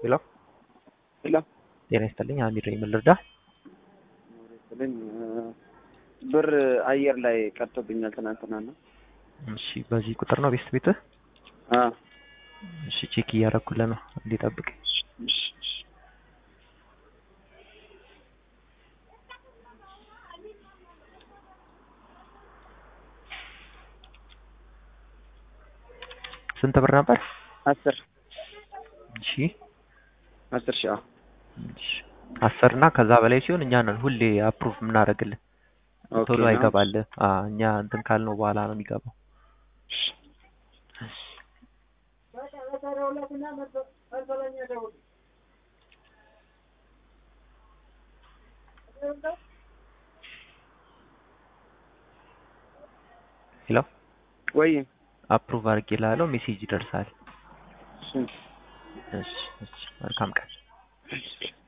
ሄሎ ሄሎ ጤና ይስጥልኝ አሚር ነኝ ምን ልርዳ ስልኝ ብር አየር ላይ ቀርቶብኛል ትናንትና ነው። እሺ በዚህ ቁጥር ነው ቤስት ቤትህ አዎ እሺ ቼክ እያረኩልህ ነው እንዲጠብቅ እሺ፣ እሺ። ስንት ብር ነበር አስር እሺ አስር ሺህ አዎ እሺ አስር እና ከዛ በላይ ሲሆን እኛ ነን ሁሌ አፕሩቭ የምናደርግልህ ኦኬ ቶሎ ነው። አይገባልህ አ እኛ እንትን ካልነው በኋላ ነው የሚገባው ሄሎ ወይ አፕሩቭ አድርጌልሃለሁ ሜሴጅ ይደርሳል እሺ፣ እሺ እሺ መልካም ቀን እሺ።